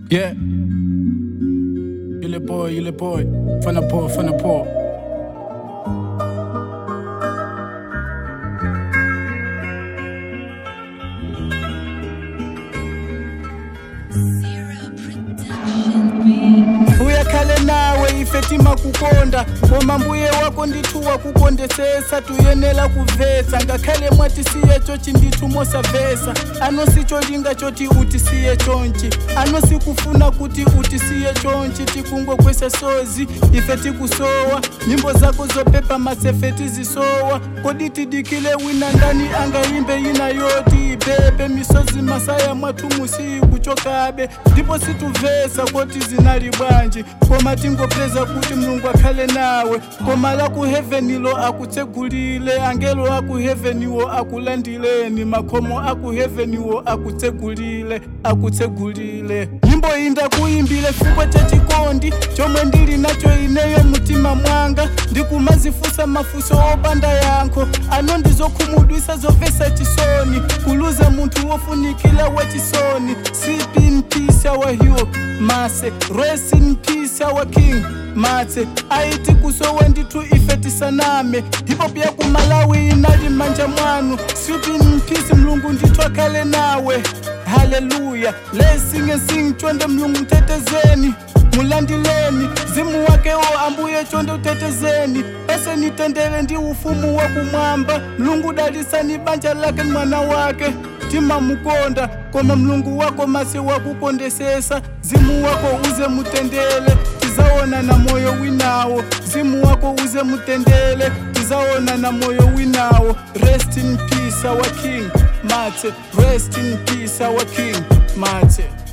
Yeah. Yule boy, yule boy. Fana poa, fana poa. mbuya khale nawe ifetima kukonda koma mbuye wako ndithu wakukondesesa tuyenela kuvesa ngakhale mwati siye chochi ndithu mosavesa anosicholinga choti utisiye chonchi anosikufuna kuti utisiye chonchi tikungokwesa sozi ife tikusowa nyimbo zako zopepa masefe tizisowa kodi tidikile wina ndani angayimbe ina yoti ibebe misozi masaya mwathu musikuchokabe ndipo situvesa koti zinali bwanji koma tingopreza kuti mulungu akhale nawe koma la ku heavenilo akutsegulile angelo aku heaveniwo akulandileni makhomo aku heaveniwo akutsegulile akutsegulile nyimbo iyi ndakuyimbile chifukwa cha chikondi chomwe ndili nacho ineyo mtima mwanga ndikumazifusa mafuso opanda yankho ano ndizokhumudwisa zovesa chisoni kuluza munthu wofunikila wachisoni sleep in peace our hero mase rest in peace our king matse aiti kusowe ndithu ife tisaname hip-hop ya kumalawi inali manja mwanu sleep in peace mlungu ndithu akhale nawe haleluya let's sing and sing chonde mlungu mtetezeni mulandileni zimu wake o ambuye chonde utetezeni pese nitendele ndi ufumu wa kumwamba mlungu dalisani banja lake ni mwana wake timamukonda koma mlungu wako masi wakukondesesa zimu wako uze mutendele tizaona na moyo winawo zimu wako uze mutendele tizaona na moyo winawo rest in peace our king mate rest in peace our king mate